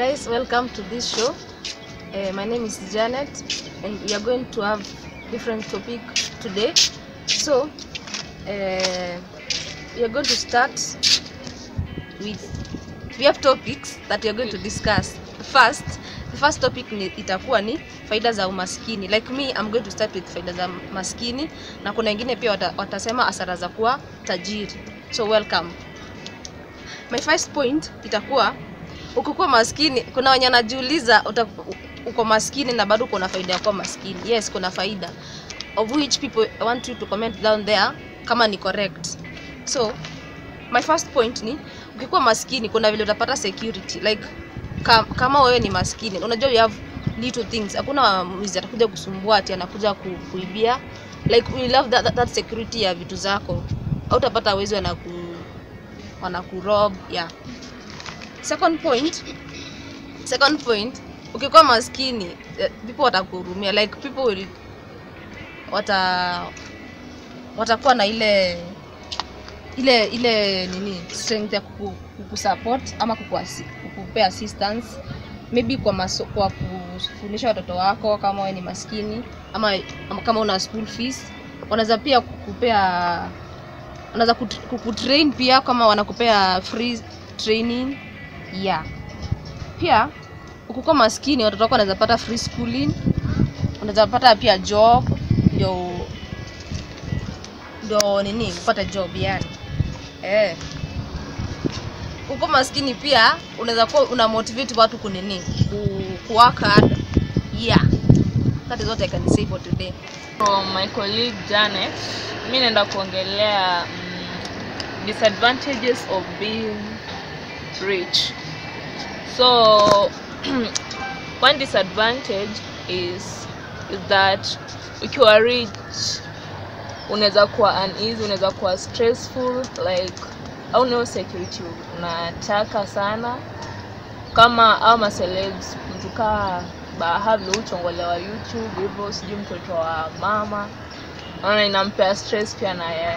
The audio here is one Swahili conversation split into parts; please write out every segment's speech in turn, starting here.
guys, welcome to this show. Uh, my name is Janet, and we are going to have different topic today. So, uh, we are going to start with we have topics that we are going to discuss. First, the first topic ni, itakuwa ni faida za umaskini. Like me, I'm going to start with faida za maskini na kuna wengine pia wata, watasema hasara za kuwa tajiri. So welcome. My first point itakuwa ukikuwa maskini, kuna wenye wanajiuliza uta- uko maskini na bado kuna faida ya kuwa maskini. Yes, kuna faida of which people I want you to comment down there kama ni correct. So my first point ni ukikuwa maskini kuna vile utapata security like ka, kama wewe ni maskini unajua you have little things hakuna mwizi atakuja kusumbua ati anakuja ku, kuibia like we love that, that, that security ya vitu zako au utapata wezi wanaku wanakurob yeah second point second point ukikuwa maskini eh, people watakuhurumia like people will wata watakuwa na ile ile ile nini strength ya kuku, kukusupport ama kukuasi- kukupea assistance maybe kwa maso, kwa kufundisha watoto wako kama wewe ni maskini ama, ama kama una school fees wanaweza pia kukupea wanaweza kut- kukutrain pia kama wanakupea free training yeah pia ukikuwa maskini watoto wako wanaweza pata free schooling unaweza pata pia job ndio ndio nini kupata job yani eh uko maskini pia unaweza kuwa una motivate watu kunini ku, ku work hard yeah that is what i can say for today From my colleague Janet, mi naenda kuongelea mm, disadvantages of being rich. So one disadvantage is, is that ukiwa rich unaweza kuwa uneasy, unaweza kuwa stressful like au no security unataka sana kama au macelebs mtu kaa bahavi uchongolewa youtube hivyo sijui mtoto wa mama naona inampea stress pia na yeye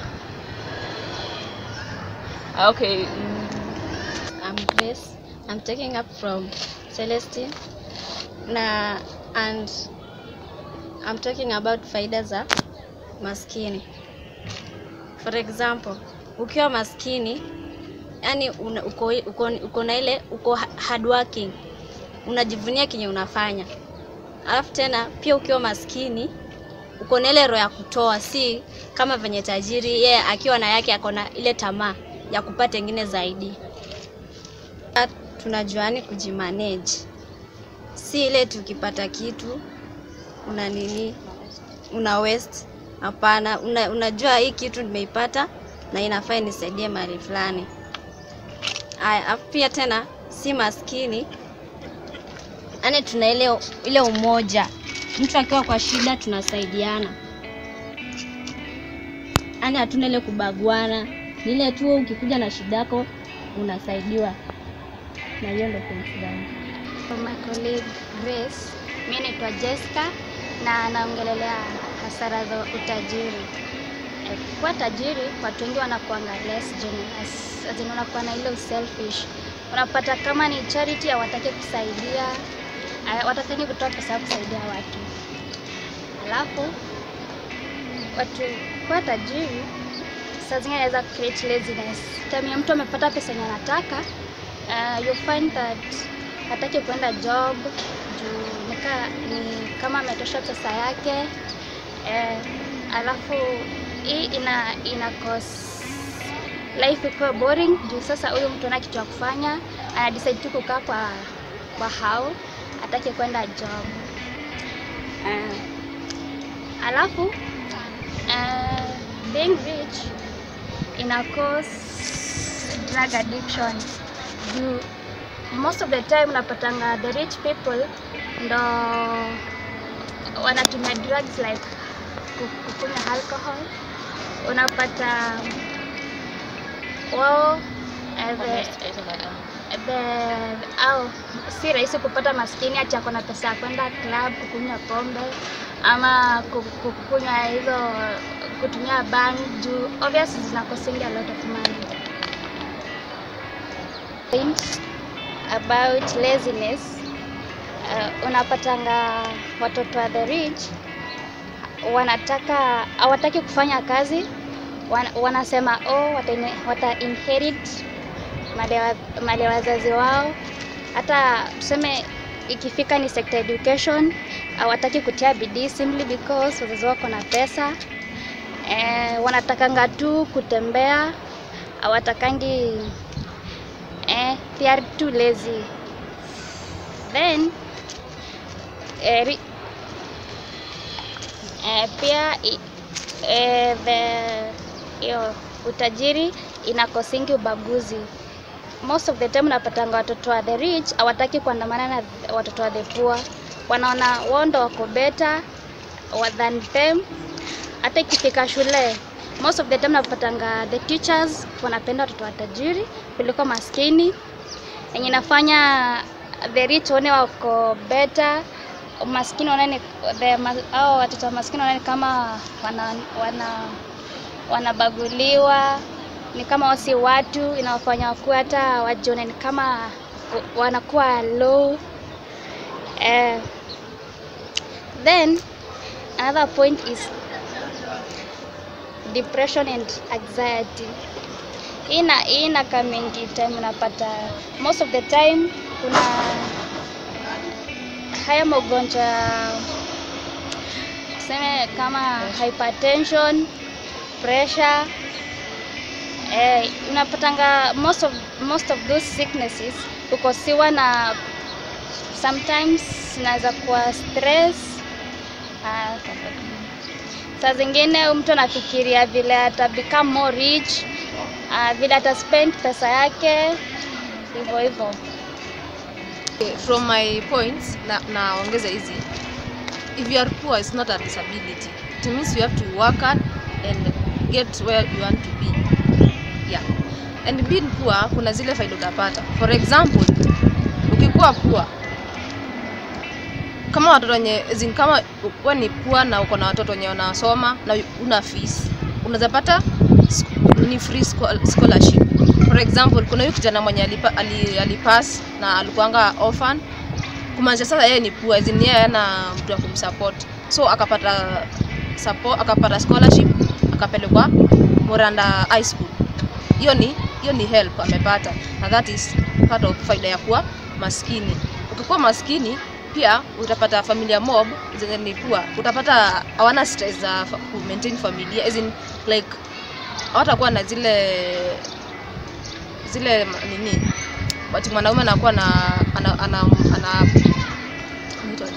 Ah, okay mm, I'm Grace. I'm taking up from Celestine. Na and I'm talking about faida za maskini. For example, ukiwa maskini yani una, uko, uko, uko na ile uko ha- hardworking, unajivunia kenye unafanya. Alafu tena pia ukiwa maskini uko na ile roho ya kutoa, si kama venye tajiri yeye akiwa na yake ako na ile tamaa ya kupata ingine zaidi tunajuani kujimanage, si ile tukipata kitu una nini una waste. Hapana, una, unajua hii kitu nimeipata na inafaa inisaidie mahali fulani. Aya, afu pia tena si maskini, yani tuna ile ile umoja, mtu akiwa kwa shida tunasaidiana, yani hatuna ile kubaguana, ni ile tu wewe ukikuja na shida yako unasaidiwa na hiyo ndo point zangu. For my colleague Grace, mi naitwa Jessica na naongelelea hasara za utajiri. Eh, Kuwa tajiri, watu wengi wanakuanga less generous, as in wanakuwa na ile selfish. Unapata kama ni charity hawataki kusaidia, eh, watataki kutoa pesa ya kusaidia watu. Alafu watu kuwa tajiri saa zingine inaweza create laziness. Time ya mtu amepata pesa yenye anataka uh, you find that hataki kuenda job juu nika, ni kama ametosha pesa yake eh, alafu hii ina ina cause life ikuwe boring juu sasa huyu mtu ana kitu ya kufanya ana decide tu kukaa kwa kwa hao hataki kwenda job eh, alafu uh, being rich ina cause drug addiction juu most of the time unapatanga the rich people ndo wanatumia drugs like ku- kukunywa alcohol unapata wao eh, the, the, au si rahisi kupata maskini ati ako na pesa ya kwenda club kukunywa pombe ama ku- ku- kukunywa hizo kutumia bank juu obviously zinakosingi a lot of money point about laziness uh, unapatanga watoto wa the rich wanataka hawataki kufanya kazi wan, wanasema oh, wata, wata inherit mali ya wa- mali ya wazazi wao hata tuseme ikifika ni sector education hawataki kutia bidii simply because wazazi wako na pesa eh, wanatakanga tu kutembea hawatakangi eh, they are too lazy then eh, ri- eh, pia i- eh, the hiyo utajiri inakosingi ubaguzi most of the time unapatanga watoto wa the rich hawataki kuandamana na watoto wa the poor wanaona wao ndo wako better wa- than them hata ikifika shule most of the time napatanga the teachers wanapenda watoto wa tajiri kuliko maskini yenye inafanya the rich waone wako better maskini waone the ma, au watoto wa maskini waone kama wana, wana wanabaguliwa ni kama wasi watu inawafanya wakuwa hata wajione ni kama wanakuwa low eh, then another point is depression and anxiety hii ina hii inakaa mingi time unapata most of the time kuna haya magonjwa tuseme kama hypertension pressure eh, unapatanga most of, most of those sicknesses ukosiwa na sometimes inaweza kuwa stress ah, saa zingine mtu anafikiria vile ata become more rich uh, vile ata spend pesa yake hivyo hivyo from my points na naongeza hizi if you are poor it's not a disability it means you have to work hard and get where you want to be yeah and being poor kuna zile faida utapata for example ukikuwa poor kama watoto wenye as in kama wewe ni poor na uko na watoto wenye wanasoma na una fees unaweza pata sk- ni free scho- scholarship for example kuna huyu kijana mwenye alipa, ali, alipass na alikuanga orphan kumaanisha sasa yeye ni poor as in yeye hana mtu wa kumsupport so akapata support, akapata scholarship akapelekwa Moranda High School hiyo ni hiyo ni help amepata na that is part of faida ya kuwa maskini ukikuwa maskini pia utapata familia mob zenye ni poor utapata hawana stress za fa- ku maintain familia as in like hawatakuwa na zile zile ma- nini but mwanaume anakuwa na ana, ana, ana, inaitwaje?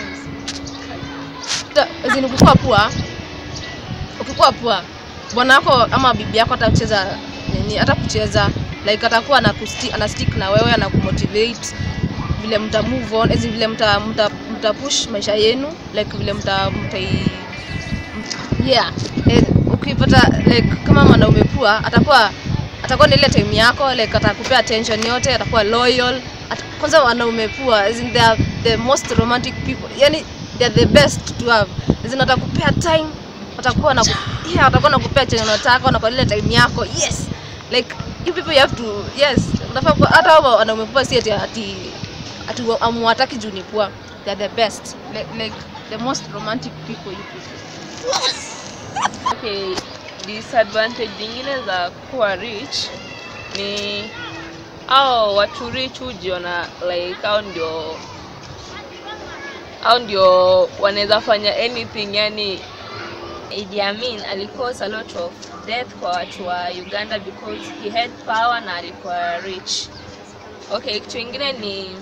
Ta- as in ukikuwa poor ukikuwa poor bwana wako ama bibi yako atacheza nini hata kucheza like atakuwa na ana stick na wewe ana kumotivate vile mta move on as in vile mta, mta, mta push maisha yenu like vile mta, mta yeah eh, ukipata like kama mwanaume pua atakuwa atakuwa na ile time yako like atakupea attention yote atakuwa loyal At, kwanza wanaume pua as in they are the most romantic people yani they are the best to have as in atakupea time atakuwa na yeah, atakuwa nakupea chenye unataka na kwa ile time yako yes like you people you have to yes unafaa kuwa- hata hao wanaume pua si ati ati ati amwataki juu ni pua they are the best like, like the most romantic people you people Okay, disadvantage zingine za kuwa rich ni au watu rich hujiona like au ndio au ndio wanaweza fanya anything yani Idi Amin alicause a lot of death kwa watu wa Uganda because he had power na alikuwa rich. Okay, kitu ingine ni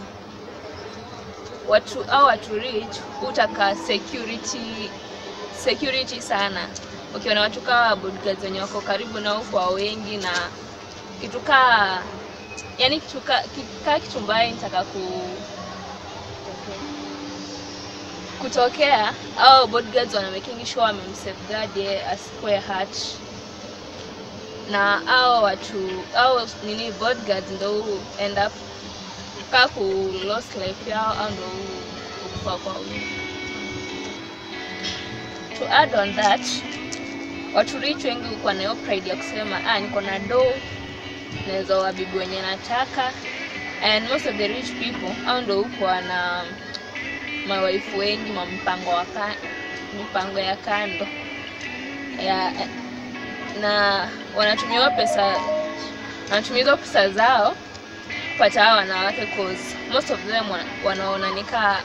watu au watu rich hutaka security security sana ukiona watu kama bodyguards wenye wako karibu nao kwa wengi na kitu kaa yani kitu ka- ki- kaa kitu mbaya nitaka ku kutokea au bodyguards wana making sure wamemsafeguard yeye asikuwe hurt na au watu au nini bodyguards ndo hu end up kaa ku lost life yao au ndo hu- kufa kwa wingi to add on that watu rich wengi hukuwa na hiyo pride ya kusema ah, niko na do naweza wabibi wenye nataka and most of the rich people au ndo huko wana mawaifu wengi ma mpango wa ka, mipango ya kando ya na wanatumia hiyo pesa wanatumia hizo pesa zao kupata hao wanawake cause most of them wana- wanaona nikaa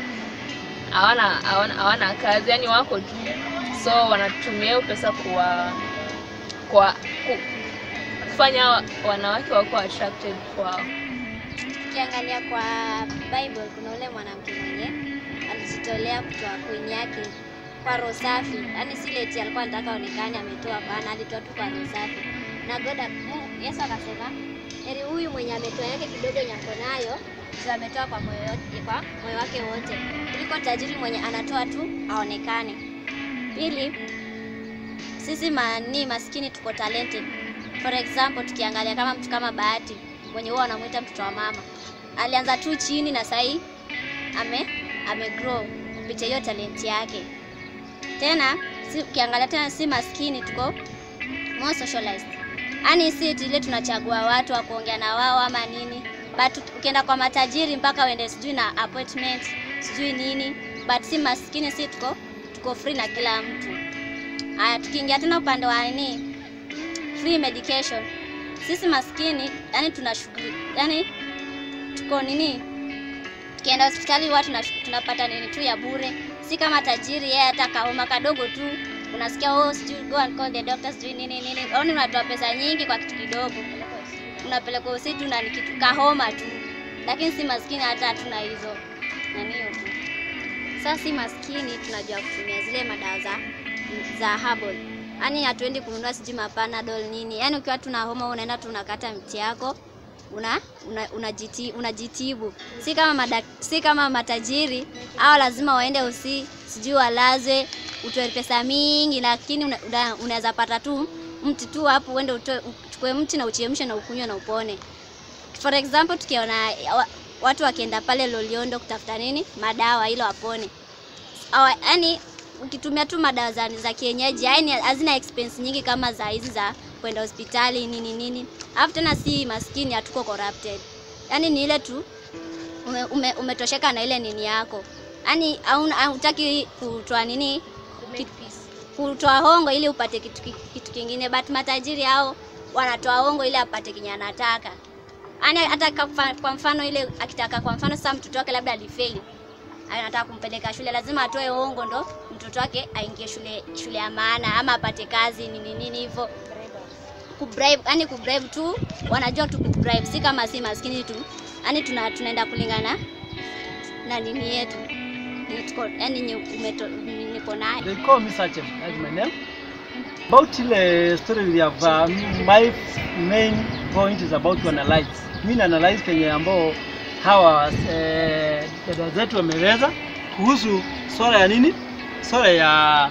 hawana hawana hawana kazi yani wako tu so wanatumia hiyo pesa kuwa kwa ku, kufanya wa- wanawake wako attracted kwao Ukiangalia kwa Bible kuna ule mwanamke mwenye alijitolea kutoa coin yake kwa roho safi, yaani si eti alikuwa anataka aonekane ametoa, bana, alitoa tu kwa roho safi. Na God ak- Mungu- Yesu akasema heri huyu mwenye ametoa yake kidogo yenye ako nayo ndio ametoa kwa moyo yote- kwa moyo wake wote, kuliko tajiri mwenye anatoa tu aonekane. Pili, sisi mani maskini tuko talented. For example, tukiangalia kama mtu kama Bahati mwenye huwa wanamwita mtoto wa mama, alianza tu chini na sahii ame ame grow kupitia hiyo talenti yake. Tena si, ukiangalia tena si maskini, tuko more socialized, yaani si eti ile tunachagua watu wa kuongea na wao ama nini, but ukienda kwa matajiri mpaka uende sijui na appointment sijui nini, but si maskini, si tuko tuko free na kila mtu. Haya, tukiingia tena upande wa nini, free medication, sisi maskini, yani tuna shughuli, yani tuko nini, tukienda hospitali huwa tuna, tunapata nini tu ya bure, si kama tajiri yeye hata kaoma kadogo tu unasikia oh, sijui go and call the doctor sijui nini nini, yaani unatoa pesa nyingi kwa kitu kidogo, unapeleka usitu na ni kitu kahoma tu, lakini si maskini, hata hatuna hizo nani hiyo tu. Sasa si maskini, tunajua kutumia zile madawa za za herbal. Yaani hatuendi kununua sijui mapanadol nini. Yaani ukiwa tuna homa unaenda tu unakata mti yako una una- unajiti, unajitibu. Si kama madak, si kama matajiri au lazima waende usi sijui walazwe utoe pesa mingi, lakini una- una- unaweza pata tu mti tu hapo uende utoe uchukue mti na uchemshe na ukunywe na upone. For example tukiona wa- watu wakienda pale Loliondo kutafuta nini madawa ili wapone Awa- yaani ukitumia tu madawa za, za kienyeji yaani hazina expense nyingi kama za hizi za kwenda hospitali nini nini. Alafu tena si maskini, hatuko corrupted, yaani ni ile tu ume, ume, umetosheka na ile nini yako, yaani hauna- hautaki kutoa nini ki- kutoa hongo ili upate kitu, ki- kitu kingine, but matajiri hao wanatoa hongo ili apate kenye anataka. Yaani hata kwa- kwa mfano ile akitaka kwa mfano sasa mtoto wake labda alifeli anataka kumpeleka shule, lazima atoe hongo ndo mtoto wake aingie shule shule ya maana ama apate kazi nini nini hivyo. Kubribe, yani kubribe tu, wanajua tu kubribe, si kama si maskini tu, yani tuna, tunaenda kulingana na nini yetu Ni tuko yani nye- umeto- ni- niko nayo They call me Sachem, that's my name. About ile story we have, uh, my main point is about to analyze. Mi na analyze kenye ambao hawa eh, dada zetu wameweza kuhusu swala ya nini, swala ya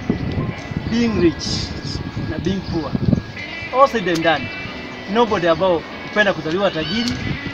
being rich na being poor. All said and done, nobody ambao hupenda kuzaliwa tajiri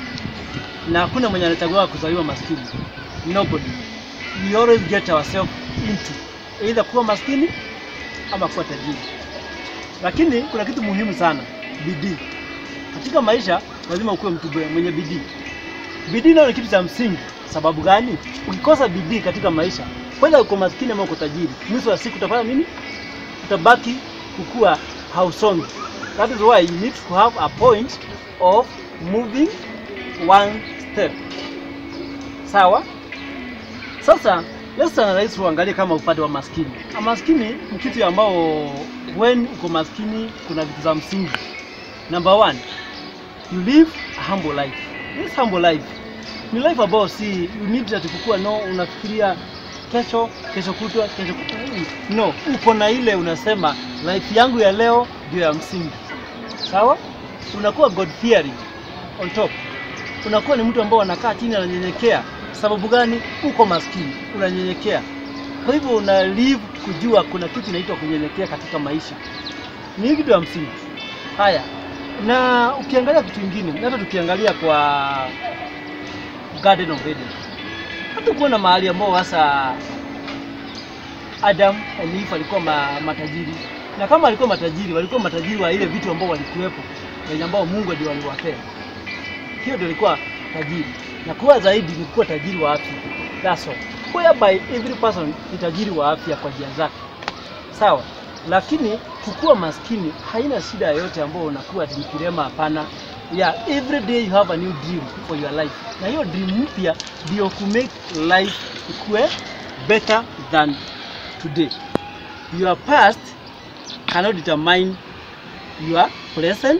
na hakuna mwenye anachagua kuzaliwa maskini. Nobody. We always get ourselves into either kuwa maskini ama kuwa tajiri. Lakini kuna kitu muhimu sana, bidii. Katika maisha lazima ukuwe mtu bwe- mwenye bidii. Bidii nayo ni kitu cha msingi. Sababu gani? Ukikosa bidii katika maisha, kwanza uko maskini ama uko tajiri, mwisho wa siku utafanya nini? Utabaki kukua hausongi. That is why you need to have a point of moving one step. Sawa? Sasa let's analyze tuangalie kama upande wa maskini. A maskini ni kitu ambao when uko maskini kuna vitu za msingi. Number one, you live a humble life. This humble life ni life ambayo si you need ati kukua no unafikiria kesho kesho kutwa kesho kutwa Mm, no uko na ile unasema life yangu ya leo ndio ya msingi sawa unakuwa god fearing on top unakuwa ni mtu ambao anakaa chini ananyenyekea sababu gani uko maskini unanyenyekea kwa hivyo una live kujua kuna kitu inaitwa kunyenyekea katika maisha ni kitu ya msingi haya na ukiangalia kitu kingine hata tukiangalia kwa Garden of Eden hata kuona mahali ambao hasa Adam and Eve walikuwa ma, matajiri na kama walikuwa matajiri walikuwa matajiri wa ile vitu ambao walikuwepo wenye ambao Mungu ndio aliwapea Hiyo ndio ilikuwa tajiri, na kuwa zaidi ni kuwa tajiri wa afya. That's all. Whereby every person ni tajiri wa afya kwa njia zake, sawa. Lakini kukuwa maskini haina shida yoyote ambayo unakuwa ati ni kilema, hapana. Yeah, every day you have a new dream for your life, na hiyo dream mpya ndio ku make life ikuwe better than today. Your past cannot determine your present,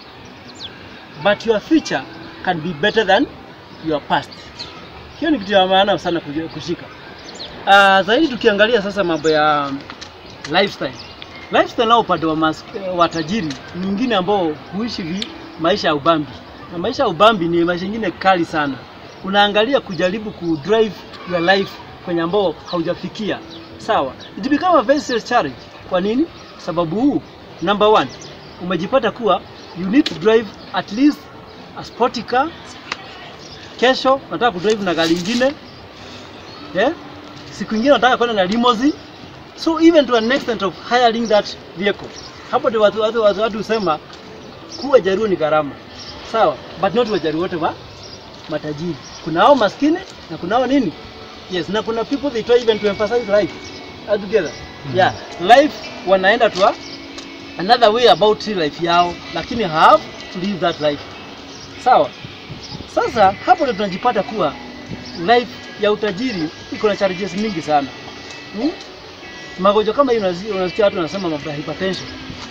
but your future can be better than your past. Hiyo ni kitu ya maana sana kuji- kushika. Uh, zaidi tukiangalia sasa mambo ya lifestyle. Lifestyle nao upande wa, mas, wa tajiri ni mwingine ambao huishi vi, maisha ya ubambi, na maisha ya ubambi ni maisha ingine kali sana. Unaangalia kujaribu ku drive your life kwenye ambao haujafikia sawa. It become a very serious challenge. Kwa nini? Sababu huu, number one, umejipata kuwa you need to drive at least a sporty car. Kesho unataka kudrive na gari ingine yeah? Siku ingine unataka kwenda na limousine so even to an extent of hiring that vehicle. Hapo ndio watu watu watu watu husema kuwa jaruo ni gharama, sawa, but not wajaruo wote wa matajiri. Kuna hao maskini na kuna hao nini, yes, na kuna people they try even to emphasize life altogether. Yeah, life wanaenda to a, another way about life yao, lakini have to live that life, sawa. Sasa hapo ndio tunajipata kuwa life ya utajiri iko na challenges mingi sana hmm? magonjwa kama hii unazi- unasikia watu wanasema mambo ya hypertension,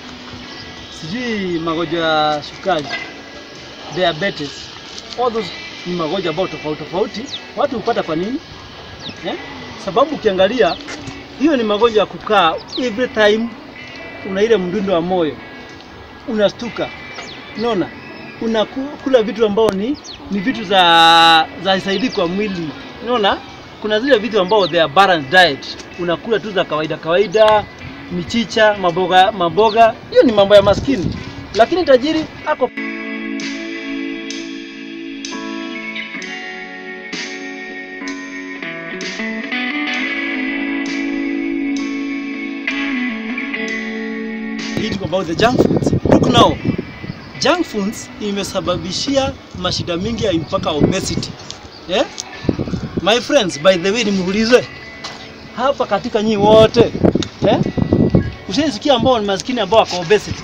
sijui magonjwa ya sukari, diabetes, all those ni magonjwa ambayo tofauti tofauti watu hupata. Kwa nini eh? Sababu ukiangalia hiyo ni magonjwa ya kukaa every time, una ile mdundo wa moyo unastuka, unaona unakula vitu ambao ni ni vitu za za isaidi kwa mwili, unaona kuna zile vitu ambao they are balanced diet, unakula tu za kawaida kawaida, michicha, maboga maboga. Hiyo ni mambo ya maskini, lakini tajiri ako eating about the junk foods. Look now, junk foods imesababishia mashida mingi ya mpaka obesity. Yeah? My friends, by the way, nimuulize hapa katika nyinyi wote eh? Ushaisikia ambao ni maskini ambao wako obesity?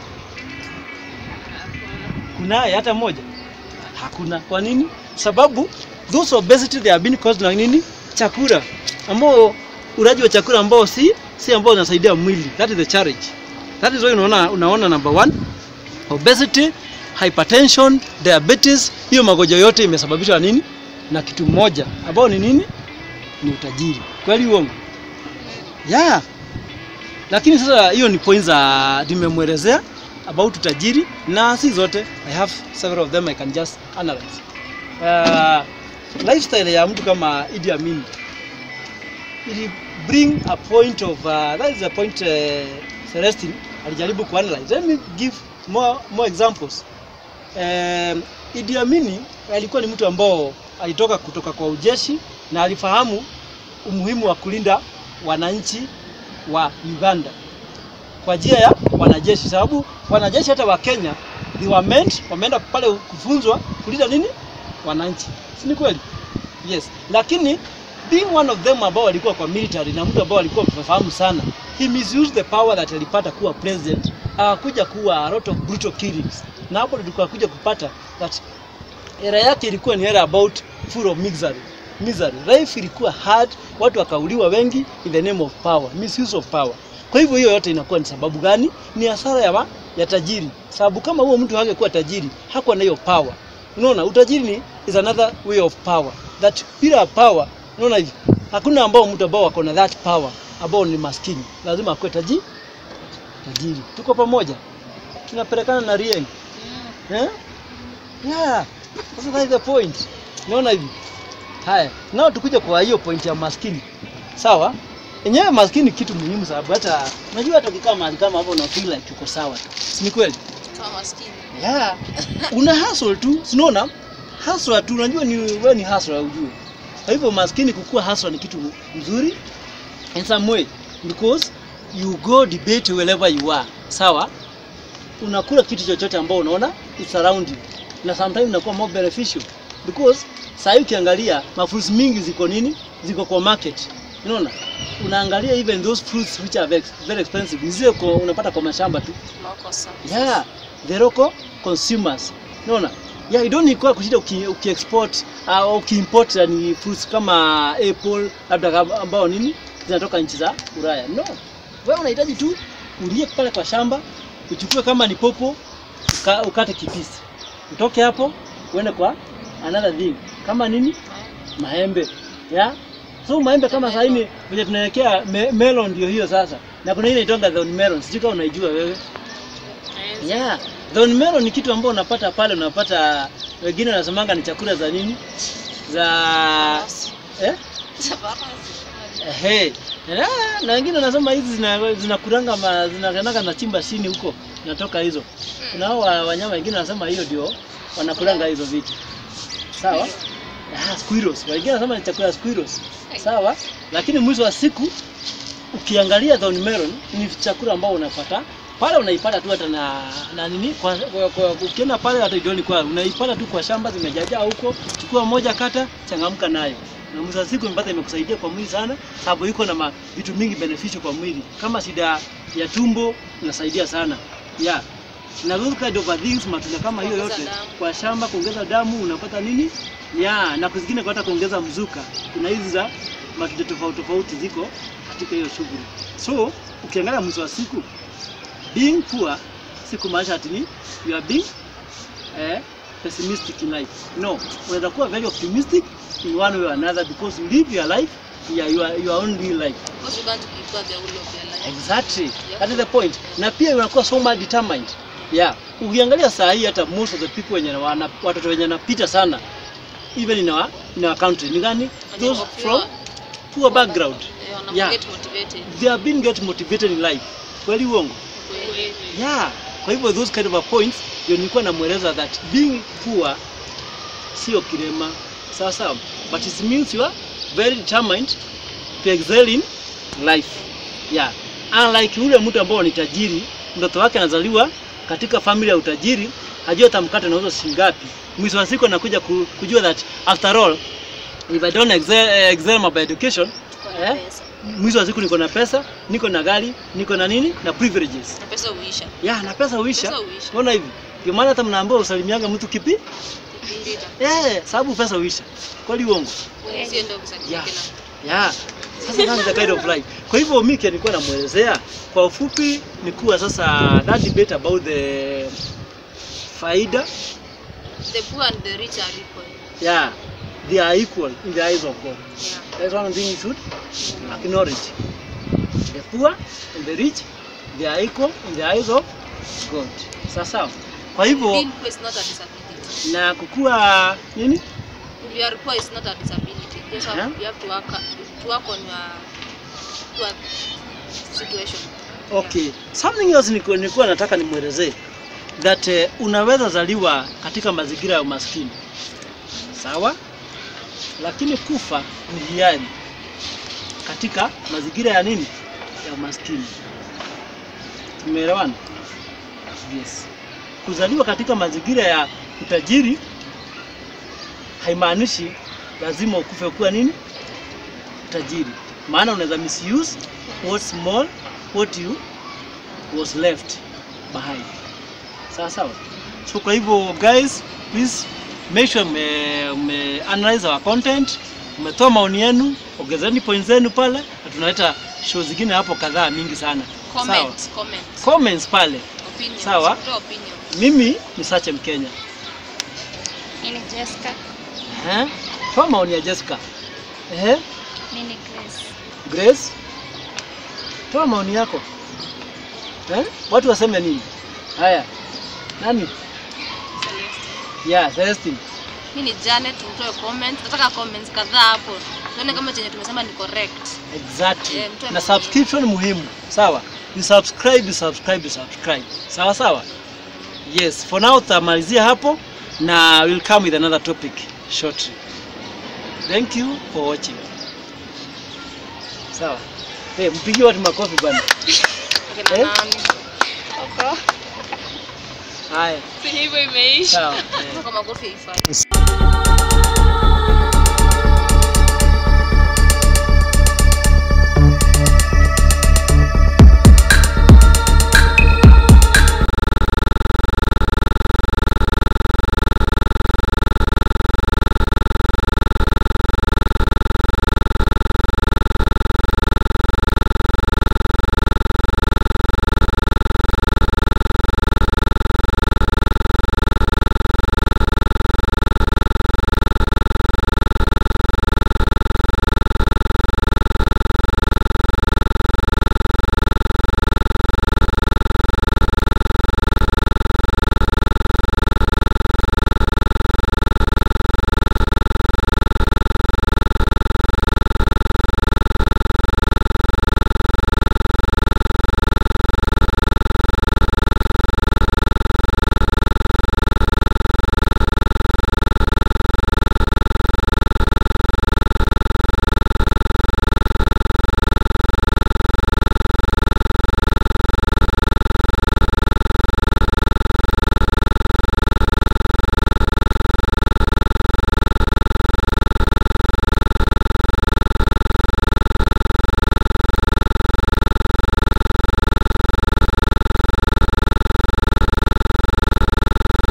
Kunaye hata mmoja? Hakuna. Kwa nini? Sababu those obesity they have been caused na nini? Chakula ambao ulaji wa chakula ambao si si ambao unasaidia mwili. That is the challenge. That is why unaona unaona number one obesity, hypertension, diabetes, hiyo magonjwa yote imesababishwa na nini? Na kitu moja ambao ni nini? Ni utajiri. Kweli uongo? Yeah. Lakini sasa hiyo ni points za nimemwelezea about utajiri na si zote. I have several of them I can just analyze. Uh, lifestyle ya mtu kama Idi Amin ili bring a point of uh, that is a point uh, Celestine alijaribu kuanalyze. Let me give more, more examples. Um, Idi Amin alikuwa ni mtu ambao alitoka kutoka kwa ujeshi na alifahamu umuhimu wa kulinda wananchi wa Uganda kwa njia ya wanajeshi, sababu wanajeshi hata wa Kenya they were meant, wameenda pale kufunzwa kulinda nini wananchi, si ni kweli? Yes, lakini being one of them ambao walikuwa kwa military na mtu ambao alikuwa mfahamu sana, he misused the power that alipata kuwa president, akakuja kuwa a lot of brutal killings, na hapo ndio tukakuja kupata that era yake ilikuwa ni era about full of misery misery. Life ilikuwa hard, watu wakauliwa wengi in the name of power, misuse of power. Kwa hivyo hiyo yote inakuwa ni sababu gani? Ni hasara ya, ma, ya tajiri. Sababu kama huo mtu hangekuwa tajiri, hakuwa na hiyo power. Unaona, utajiri ni is another way of power. That bila power, unaona hivi, hakuna ambao mtu ambao wako na that power ambao ni maskini, lazima akuwe tajiri. Tajiri, tuko pamoja, tunapelekana na Rieng eh? Yeah, sasa that is the point. Unaona hivi Haya, nao tukuja kwa hiyo point ya maskini. Sawa? Enyewe maskini kitu muhimu sababu hata unajua hata ukikaa mahali kama hapo una feel like uko sawa tu. Si ni kweli? Kama maskini. Yeah. Una hustle tu, si unaona? Hustle tu unajua ni wewe ni hustle ujue. Kwa hivyo maskini kukua hustle ni kitu mzuri in some way because you go debate wherever you are. Sawa? Unakula kitu chochote ambao unaona it's around you. na sometimes inakuwa more beneficial because saa hii ukiangalia mafruits mingi ziko nini ziko kwa market unaona unaangalia even those fruits which are very, very expensive ni zile kwa- unapata kwa mashamba tu Makosa. yeah the local consumers unaona yeah you don't need kwa kushinda uki, uki export au uh, ukiimport yani fruits kama apple labda kama- ambao nini zinatoka nchi za Ulaya no wewe unahitaji tu ulie pale kwa shamba uchukue kama ni popo uka, ukate kipisi utoke hapo uende kwa another thing kama nini maembe yeah so maembe kama sasa hivi vile tunaelekea me, melon ndio hiyo sasa na kuna ile inaitwa thorn melon sijui kama unaijua wewe Yeah, thorn melon ni kitu ambao unapata pale, unapata wengine wanasemanga ni chakula za nini za eh? Ehe. Na, na wengine wanasema hizi zina zinakuranga ma- zinakananga na chimba chini huko inatoka hizo. Kuna hao wa- wanyama wengine wanasema hiyo ndio wanakulanga hizo vitu. Sawa? Ah, squirrels. Wengine wanasema ni chakula ya squirrels. Sawa? Lakini mwisho wa siku ukiangalia thorn melon ni chakula ambao unapata pale unaipata tu hata na, na nini kwa, kwa, kwa, ukienda pale hata idioni kwa unaipata tu kwa shamba zimejajaa huko, chukua moja kata, changamka nayo na mwisho wa siku imepata imekusaidia kwa mwili sana, sababu iko na ma- vitu mingi beneficial kwa mwili, kama shida ya tumbo inasaidia sana yeah. Na those kind of things, matunda kama hiyo Kuongeza yote damu. kwa shamba, kuongeza damu, unapata nini yeah, na kuzingine kwa hata kuongeza mzuka. Kuna hizi za matunda tofauti tofauti ziko katika hiyo shughuli. So ukiangalia mwisho wa siku being poor si kumaanisha ati ni you are being eh, pessimistic in life. No, unaweza kuwa very optimistic in one way or another because you live your life yeah, your, your own real life. Because you can't prepare the whole of your life. Exactly. That is the point. Na pia unakuwa so much determined. Yeah. Ukiangalia saa hii hata most of the people wenye wana, watoto wenye wanapita sana even in our, in our country ni gani? Wenye Those wako from poor. poor background. Eh, wana Yeah. get motivated. They have been get motivated in life. Kweli uongo? Kweli. Yeah. Kwa hivyo those kind of a points ndio nilikuwa namweleza that being poor sio kilema. Sawa sawa. But it means you are very determined to excel in life. Yeah. Unlike yule mtu ambao ni tajiri, mtoto wake anazaliwa katika familia ya utajiri, hajui hata mkate unauzwa shilingi ngapi. Mwisho wa siku anakuja ku- kujua that after all if I don't excel, eh, excel my education, Tuko na eh, pesa. mwisho wa siku niko na pesa, niko na gari, niko na nini na privileges. Na pesa huisha. Ya, na pesa huisha. Pesa huisha. Unaona hivi? Ndio maana hata mnaambiwa usalimianga mtu kipi? Kupita. Eh, sababu pesa huisha. Kweli uongo? Sio ndio kusaidika Yeah. na Ya. Sasa that's the kind of life. Kwa hivyo mimi nilikuwa namuelezea kwa ufupi ni kuwa sasa that debate about the faida the poor and the rich are equal. yeah they are equal in the eyes of God. Yeah. That's one thing you should acknowledge. The poor and the rich they are equal in the eyes of God. Sasa kwa hivyo Being poor is not a disability. na kukua nini? If you are poor, it's not a disability. You just have, Uh-huh. you have to work to work on your poor situation. Okay. Something else nilikuwa nilikuwa nataka nimwelezee that uh, unaweza zaliwa katika mazingira ya umaskini. Sawa? Lakini kufa ni hiari katika mazingira ya nini? Ya umaskini. Tumeelewana? Yes. Kuzaliwa katika mazingira ya utajiri haimaanishi lazima ukufe kuwa nini? Tajiri. Maana unaweza misuse what small what you was left behind. Sawa sawa. So kwa hivyo guys, please make sure me, me analyze our content, umetoa maoni yenu, ongezeni points zenu pale na tunaleta show zingine hapo kadhaa mingi sana. Sawa. Comment, comment, Comments pale. opinions. Sawa. Toa opinions. Mimi ni Sache Mkenya. Mimi ni Jessica. Eh? Toa maoni ya Jessica. Eh? Mimi ni Grace. Grace, toa maoni yako eh? Watu waseme nini? Haya, nani? Yeah, Celestine. Mimi ni Janet, mtoe comments. Nataka comments kadhaa hapo. Tuone kama chenye tumesema ni correct. Exactly. Yeah, mtoe na maoni. subscription muhimu, sawa? You subscribe, you subscribe, you subscribe. Sawa sawa? Yes, for now tutamalizia hapo na we'll come with another topic shortly. Thank you for watching. Sawa. Hey, mpigie watu makofi bwana. Akina Eh? nani? Oko. Haya. si hivyo imeisha Sawa. eh. Kwa makofi haifai.